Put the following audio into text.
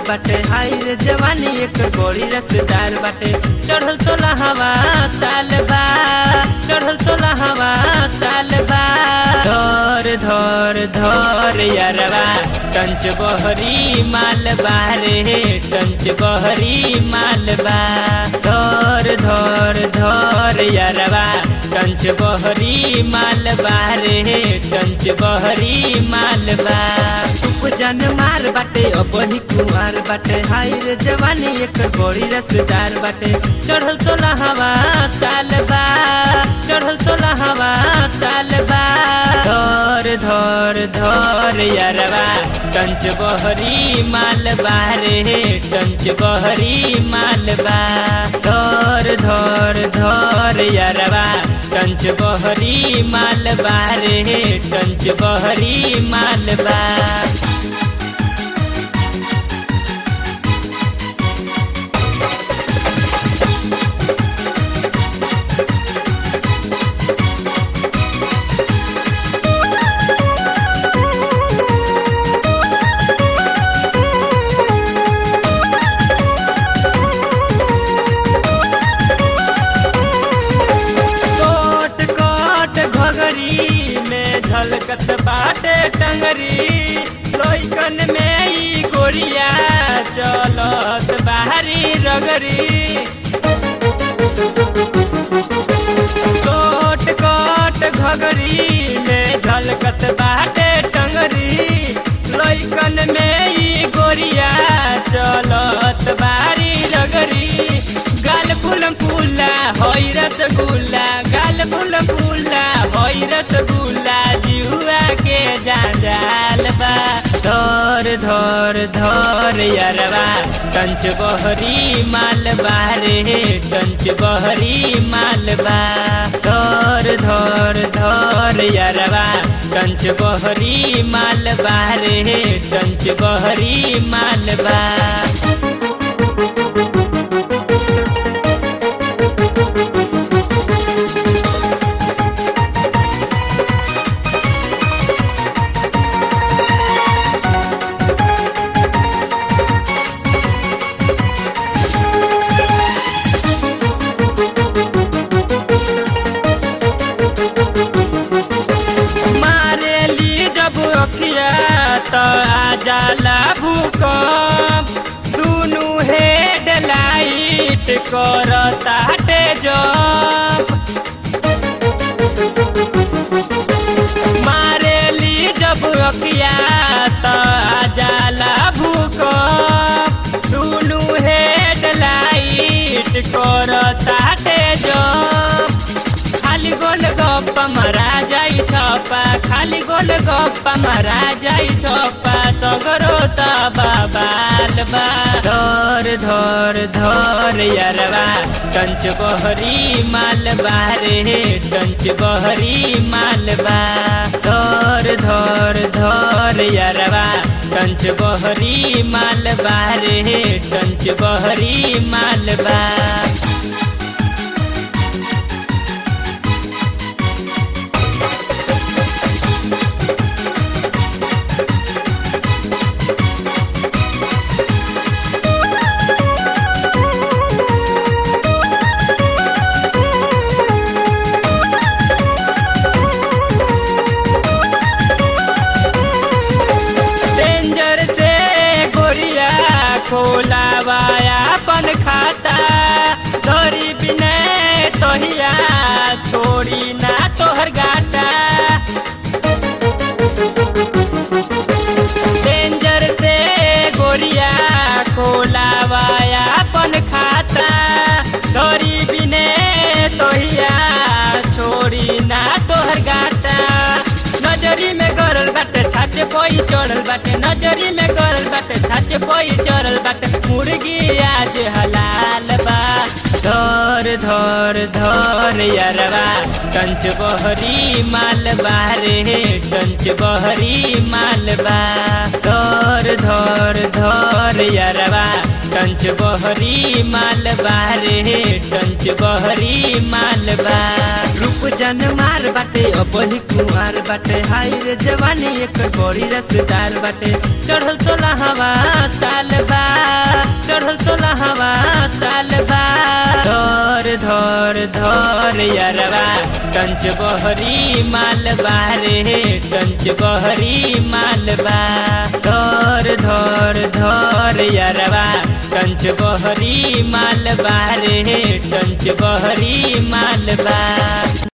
बाटे हाय रे जवानी एक बड़ी रसदार बाटे चढ़ल सोला हवा साल बा चढ़ल सोला हवा साल बा धर धर धर यारवा टंच बहरी मालबा रे टंच बहरी मालबा धर धर धर यारवा टंच बहरी मालबा रे टंच बहरी मालबा उपजन मार बाटे अपनी कुमार बाटे हाय रे जवानी एक बड़ी रसदार बाटे चढ़ल सोला हवा साल बा चढ़ल सोला हवा साल बा धर धर धर यारवा टंच बहरी मालबा रे टंच बहरी मालबा धर धर धर यारवा टंच बहरी मालबा रे टंच बहरी मालबा कोट कोट घगरी में झलकत बाटे टंगरी लोइकन में ई गोरिया चलत बाहरी रगरी कोट कोट घगरी में झलकत बाटे टंगरी लोइकन में ई गोरिया चलत बारी रगरी गाल फूलम फूला होई रसगुल्ला गाल फूलम फूला होई रसगुल्ला जिहुआ के जांजाल बा धर धर धर यारवा कंच बहरी मालबा रे कंच बहरी मालबा धर धर धर यारवा कंच बहरी मालबा रे कंच बहरी मालबा मारेली जब अखिया तो आ जाला भूकंप दुनु हेड लाइट करता टे जंप मारेली जब अखिया तो आ जाला भूकंप दुनु हेड लाइट करता टे जंप खाली गोल गप्पा मरा जाई छपा खाली गोल गप्पा मरा जाई छपा सगरो त बाबाल बा धर धर धर यारवा कंच बहरी मालबा रे कंच बहरी मालबा धर धर धर यारवा कंच बहरी मालबा रे कंच बहरी मालबा डेंजर से गोरिया खोलावाया अपन खाता धरी बिने तोहिया छोड़ी ना तोहर गाटा डेंजर से गोरिया खोलावाया अपन खाता धरी बिने तोहिया छोड़ी ना तोहर गाटा नजरी में गरल बाटे छाचे कोई चढ़ल बाटे नजरी में गरल बाटे छाचे कोई चढ़ल बाटे मुर्गी आज हलाल बा धर धर धर यारवा कंच बहरी मालबा रे कंच बहरी मालबा धर धर धर यारवा कंच बहरी मालबा रे कंच बहरी मालबा रूप जन मार बाटे अपनी कुमार बाटे हाय रे जवानी एक बड़ी रसदार बाटे चढ़ल सोला हवा साल बा धर धर यरवा कंच बहरी मालबा रे कंच बहरी मालबा धर धर धर यरवा कंच बहरी मालबा रे कंच बहरी मालबा